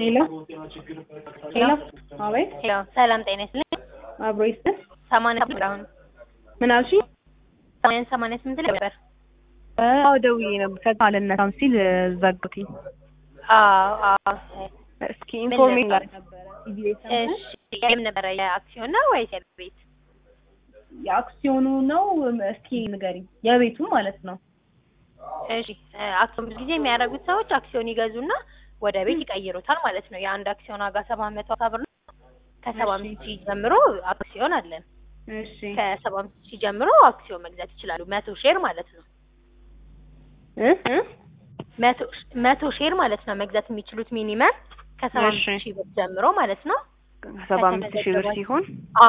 ሄሎ ሄሎ፣ አቤት፣ ሄሎ ሰላም ጤና ይስጥልኝ። አብሮ ይስጥል። ሰማንያ ስምንት አሁን ምን አልሽኝ? ሰማንያ ሰማንያ ስምንት ላይ ነበር። አዎ ደውዬ ነበር። ከዛ አልነሳም ሲል ዘጉትኝ። አዎ አዎ። እስኪ ኢንፎርሜሽን ላይ ነበረ ቲቪ ላይ ሰምተን እሺ የምን ነበረ? የአክሲዮን ነው ወይስ የቤት? የአክሲዮኑ ነው። እስኪ ንገሪኝ፣ የቤቱ ማለት ነው። እሺ አክሲዮን ብዙ ጊዜ የሚያደርጉት ሰዎች አክሲዮን ይገዙና ወደ ቤት ይቀይሩታል ማለት ነው። የአንድ አክሲዮን ዋጋ ሰባት መቶ ሀምሳ ብር ነው። ከሰባ አምስት ሺህ ጀምሮ አክሲዮን አለን። እሺ ከሰባ አምስት ሺህ ጀምሮ አክሲዮን መግዛት ይችላሉ። መቶ ሼር ማለት ነው። እ እ መቶ መቶ ሼር ማለት ነው መግዛት የሚችሉት ሚኒመም ከሰባ አምስት እሺ። ሺህ ብር ጀምሮ ማለት ነው። ሰባ አምስት ሺህ ብር ሲሆን አ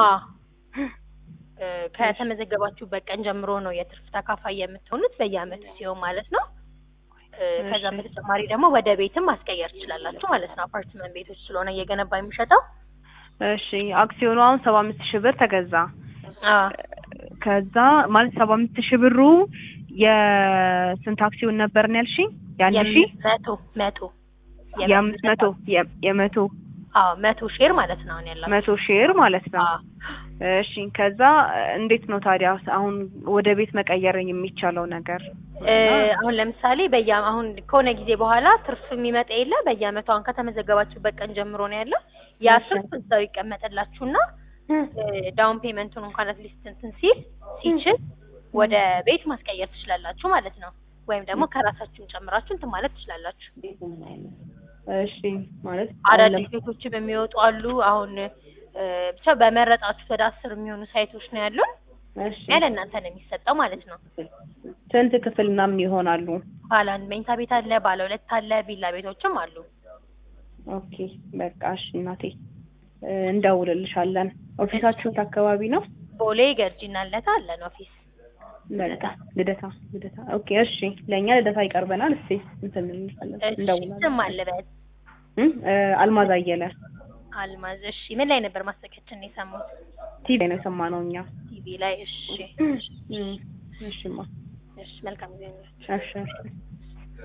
እ ከተመዘገባችሁበት ቀን ጀምሮ ነው የትርፍ ተካፋይ የምትሆኑት በየአመቱ ሲሆን ማለት ነው። እ ከዛም እሺ። በተጨማሪ ደግሞ ወደ ቤትም ማስቀየር ትችላላችሁ ማለት ነው። አፓርትመንት ቤቶች ስለሆነ እየገነባ የሚሸጠው እሺ አክሲዮኑ አሁን ሰባ አምስት ሺህ ብር ተገዛ። አ ከዛ ማለት ሰባ አምስት ሺህ ብሩ የስንት አክሲዮን ነበር ነው ያልሽኝ? የአንድ ሺህ መቶ መቶ የአምስት መቶ የ- የመቶ አዎ መቶ ሼር ማለት ነው አሁን ያላችሁ መቶ ሼር ማለት ነው። አዎ እሺ ከዛ እንዴት ነው ታዲያ አሁን ወደ ቤት መቀየር የሚቻለው ነገር? እ አሁን ለምሳሌ በየ አሁን ከሆነ ጊዜ በኋላ ትርፍ የሚመጣ የለ በየአመቱ አሁን ከተመዘገባችሁበት ቀን ጀምሮ ነው ያለው። ያ እሺ። ትርፍ እዛው ይቀመጥላችሁና ዳውን ፔመንቱን እንኳን አትሊስት እንትን ሲል ሲችል ወደ ቤት ማስቀየር ትችላላችሁ ማለት ነው። ወይም ደግሞ ከራሳችሁን ጨምራችሁ እንትን ማለት ትችላላችሁ። እሺ ማለት አዳዲስ ቤቶችም የሚወጡ አሉ። አሁን እ ብቻ በመረጣችሁት ወደ አስር የሚሆኑ ሳይቶች ነው ያሉን። እሺ ያለ እናንተ ነው የሚሰጠው ማለት ነው። ስንት ክፍል ምናምን ይሆናሉ? ባለ አንድ መኝታ ቤት አለ፣ ባለ ሁለት አለ፣ ቪላ ቤቶችም አሉ። ኦኬ በቃ እሺ እናቴ እ እንደውልልሻለን። ኦፊሳችሁ የት አካባቢ ነው? ቦሌ ገርጂና ለታ አለን ኦፊስ። ልደታ ልደታ ልደታ። ኦኬ እሺ ለእኛ ልደታ ይቀርበናል። እስቲ እንትን እንላለን እሺ እንደውላለን። ስም አለበት እ እ አልማዝ አየለ አልማዝ። እሺ ምን ላይ ነበር ማስታወቂያችን ነው የሰሙት? ቲቪ ነው የሰማነው እኛ። ቲቪ ላይ። እሺ እ እሺማ እሺ መልካም ጊዜ ነው። እሺ እሺ